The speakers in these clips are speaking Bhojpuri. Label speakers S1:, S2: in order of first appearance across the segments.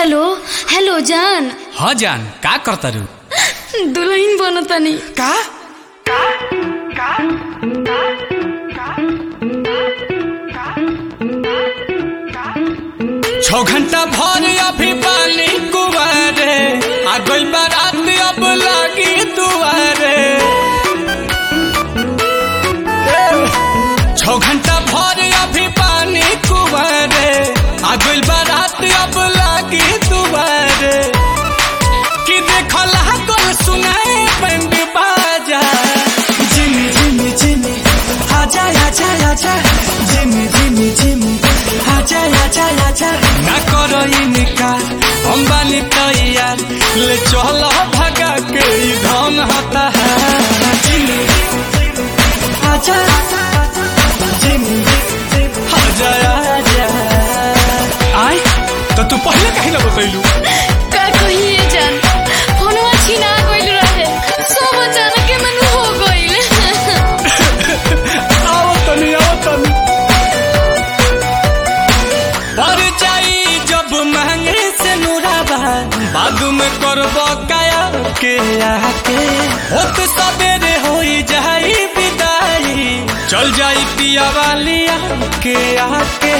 S1: हेलो हेलो जान
S2: ह जान का करतारू
S1: दुल्हन बनतानी
S2: का छौ घंटा भर अभी पानी कुवारे आ गई बारात अब लागी दुआरे छौ घंटा भर अभी पानी कुवारे आ गई बारात अब लागी दुआरे कि देखल कल सुनाए बैंड बाजा
S3: Jimmy, Jimmy, Jimmy, आजा आजा आजा Jimmy, Jimmy, Jimmy, आजा आजा आजा
S2: ना करो इनकार हम बानी तैयार ले चलो भगा के ई धन हता है
S3: Jimmy, आजा Jimmy,
S2: आजा आजा आय तो तू पहले कहीं ना बतैलू
S1: का कहिए जान फोनवा छीना गइल रहे सब अचानक के मन हो गइल
S2: आओ तनी आओ तनी पर जाई जब महंगे से नुराबा बाद में करबो काया के आके होत सबेरे होई जाई विदाई चल जाई पिया वाली के आके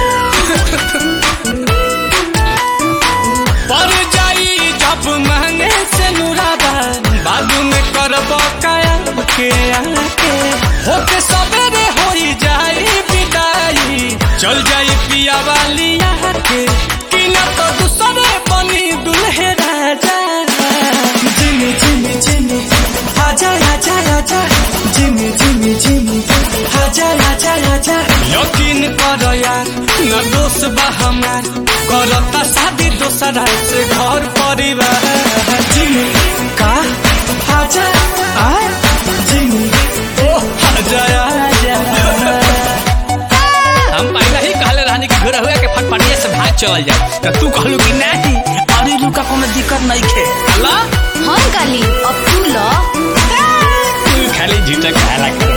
S2: पर जाई जब महंगे से नुराबा बाद में करबो काया के आके होत सबेरे होई जाई विदाई चल जाई पिया वाली के कि न तो दूसरे बनी दुल्हे राजा
S3: Jimmy, Jimmy, Jimmy, आजा आजा आजा Jimmy, Jimmy, Jimmy, आजा आजा आजा
S2: यकीन कर यार न दोष बा हमार करता शादी दोसरा से घर परिवार
S3: Jimmy,
S2: का
S3: आजा आ Jimmy,
S2: ओ आजा आजा
S4: हम पहले ही कहले रहनी कि घर हुआ के फटफटिया से भाग चल जाए तो तू कहलू कि नहीं अरे लू का कोनो दिक्कत नहीं खे अल्लाह
S1: हम काली अब तू ल
S4: तू खाली झूठा कहला कर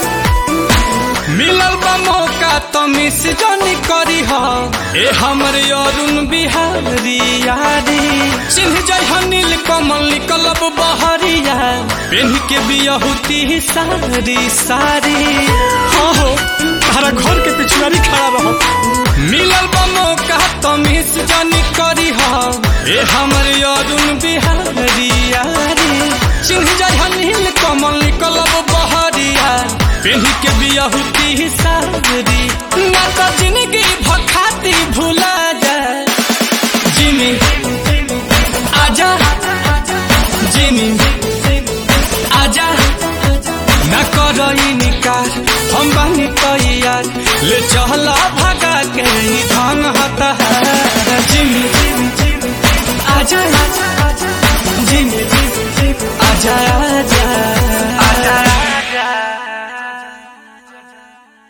S2: मिलल बा मौका तो मिस जानी करी हा ए हमर अरुण बिहारी यारी चिन्ह जय हनील कमल निकलब बहरिया पेन के बियहुती सारी सारी हाँ हो तारा घर के पिछुआरी खड़ा रहो मिलल बा मौका तो मिस जानी करी हा ए हमर अरुण बिहारी यारी चिन्ह जय हनील कमल निकलब बहरिया पेही के बियहुती सारी ना तो जिंदगी भखाती भूला जाए जिमी आजा जिमी आजा ना करो इनकार हम बानी तैयार ले चला भगा के ई धन हता है जिमी
S3: आजा आजा Jimmy, Jimmy,
S2: आजा